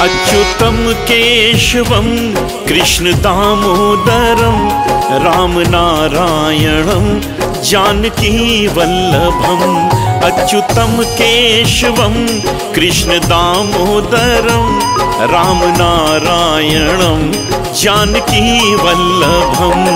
अच्युतं केशवं कृष्णदामोदरं रामनारायणं जानकीवल्लभम् अच्युतं केशवं कृष्णदामोदरं रामनारायणं जानकीवल्लभम्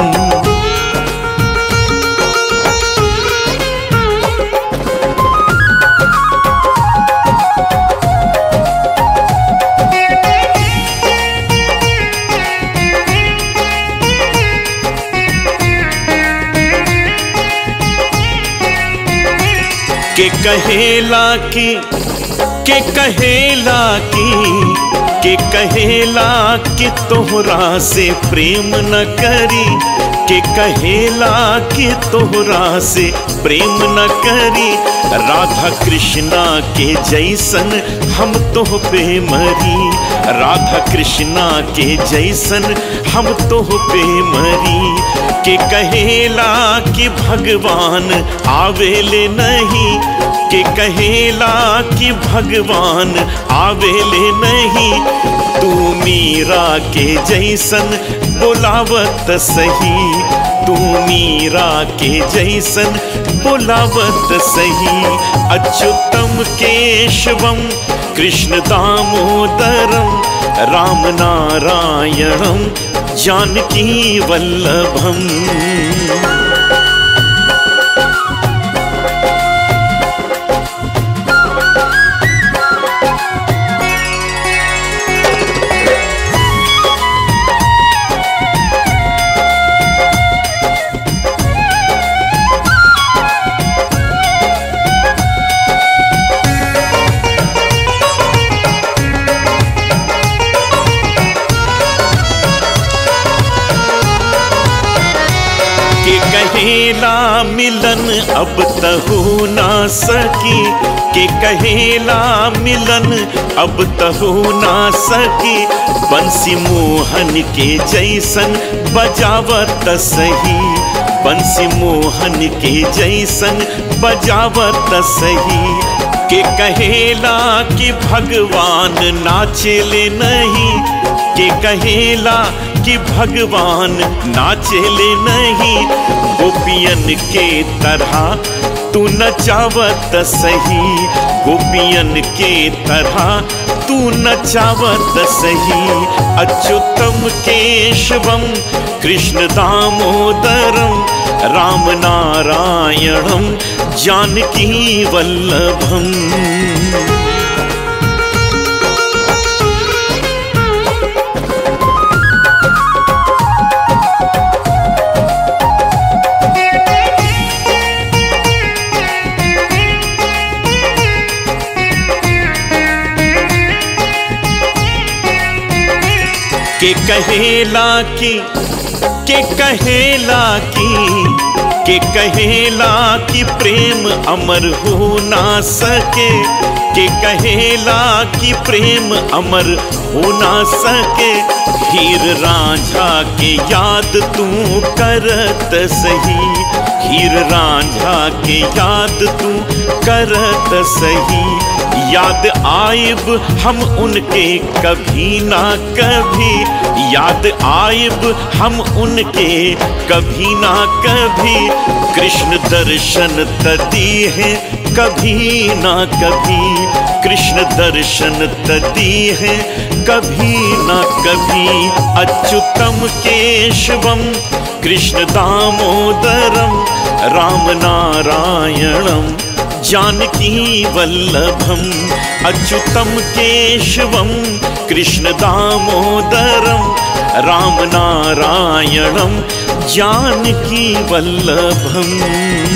के कहेला की के कहेला की के कहेला कि तोहरा से प्रेम न करी के कहेला कि तोहरा से प्रेम न करी राधा कृष्णा के जैसन हम तोह पे मरी राधा कृष्णा के जैसन हम तोह पे मरी के कहेला कि भगवान आवेले नहीं के कहेला कि भगवान आवेले नहीं तू मीरा के जैसन बोलावत सही तू मीरा के जैसन बोलावत सही अच्युतम केशवम कृष्ण दामोदरम राम नारायणम जानकी वल्लभम के कहेला मिलन अब तहु ना सकी के कहेला मिलन अब तहु ना सकी बंसी मोहन के जैसन बजावत सही बंसी मोहन के जैसन बजावत सही के कहेला कि भगवान नाचेले नहीं के कहेला कि भगवान नाचेले नहीं गोपियन के तरह तू नचावत सही गोपियन के तरह तू नचावत सही अच्युतम केशवम कृष्ण दामोदरम राम नारायणम जानकी वल्लभम के कहेला की के कहेला की के कहेला कि प्रेम अमर हो ना सके के कहेला कि प्रेम अमर हो ना सके हीर रांझा के याद तू करत सही हीर रांझा के याद तू करत सही याद आइब हम उनके कभी ना कभी याद आइब हम उनके कभी ना कभी कृष्ण दर्शन तदी है कभी ना कभी कृष्ण दर्शन तदी है कभी ना कभी अच्युतम केशवम कृष्ण दामोदरम राम नारायणम जानकी वल्लभम अच्युतम केशवम कृष्ण दामोदरम राम नारायणम जानकी वल्लभम